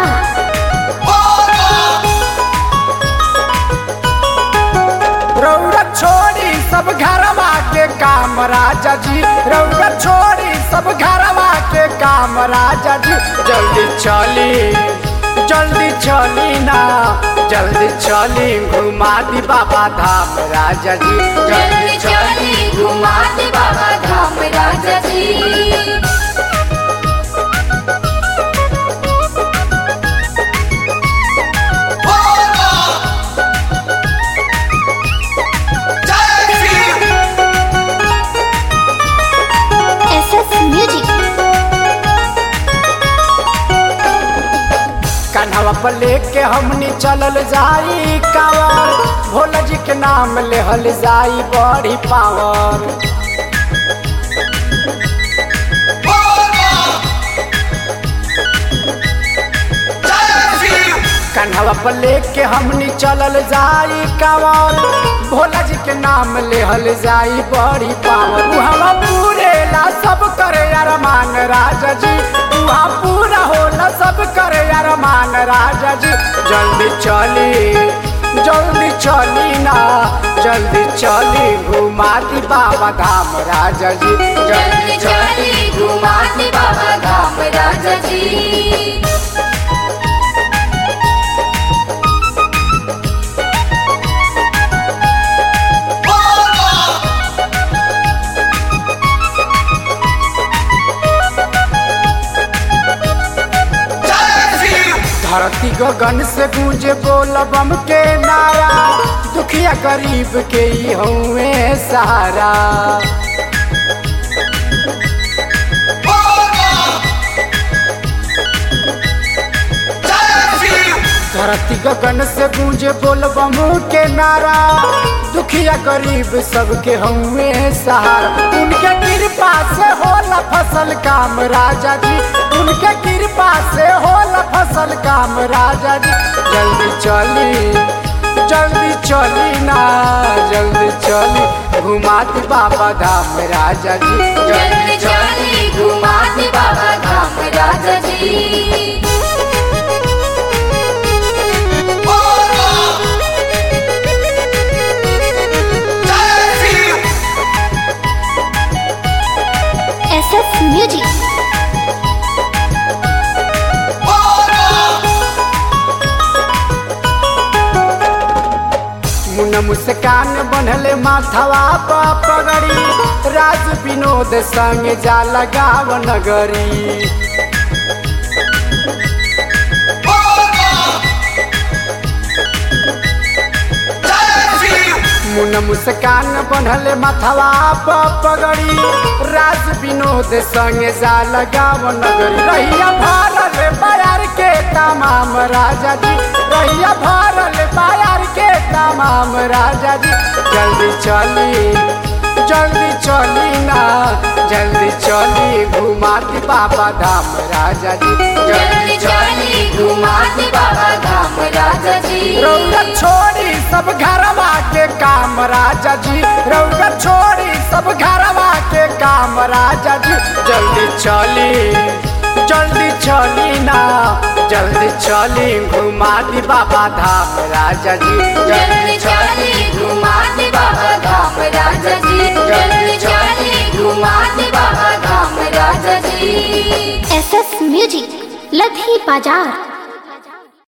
बाजार रौरा छोड़ी सब घरवा के काम राजा जी रौरा छोड़ी सब घरवा के काम राजा जी जल्दी चली जल्दी चली ना जल्दी चली घुमा दी बाबा धाम राजा जी जल्दी चली घुमा दे बाबा धाम राजा जी एस एस म्यूजिक कन्हवा पर लेके हमनी चलल जाई कावर भोला जी के नाम लेहल जाई बड़ी पावर कन्हवा पर लेके हमनी चलल जाई कावर भोला जी के नाम लेहल जाई बड़ी पावर उहवा पूरे ला सब करे अरमान राजा जी उहा पूरा होला सब करे अरमान राजा जी जल्दी चली जल्दी चली ना जल्दी चली घुमा दी बाबा धाम राजा जी जल्दी चली घुमा दे बाबा धाम राजा जी धरती गगन से गूंजे बोल बम के नारा दुखिया गरीब के ही हुए सहारा धरती गगन से गूंजे बोल बम के नारा दुखिया गरीब सबके हुए सहारा उनके कृपा से होला फसल काम राजा जी उनके कृपा से होला फसल काम राजा जी जल्दी चली जल्दी चली ना जल्दी चली घुमा दी बाबा धाम राजा जी जल्दी चली घुमा दे बाबा धाम राजा जी एस एस म्यूजिक मुन मुस्कान बनले माथवा पा पगड़ी राज विनोद संग जा लगाव नगरी मुन मुस्कान बनले माथवा पा पगड़ी राज विनोद संग जा लगाव नगरी रहिया भरल बाजार के तमाम राजा जी रहिया भरल बाजार के तमाम राजा जी जल्दी चली जल्दी चली ना जल्दी चली घुमा दी बाबा धाम राजा जी जल्दी चली घुमा दे बाबा धाम राजा जी रौदा छोड़ी सब घरवा के काम राजा जी रौदा छोड़ी सब घरवा के काम राजा जी जल्दी चली जल्दी चली ना जल्दी चली घुमा दी बाबा धाम राजा जी जल्दी चली घुमा दे बाबा धाम राजा जी जल्दी चली घुमा दे बाबा धाम राजा जी एस एस म्यूजिक लधी बाजार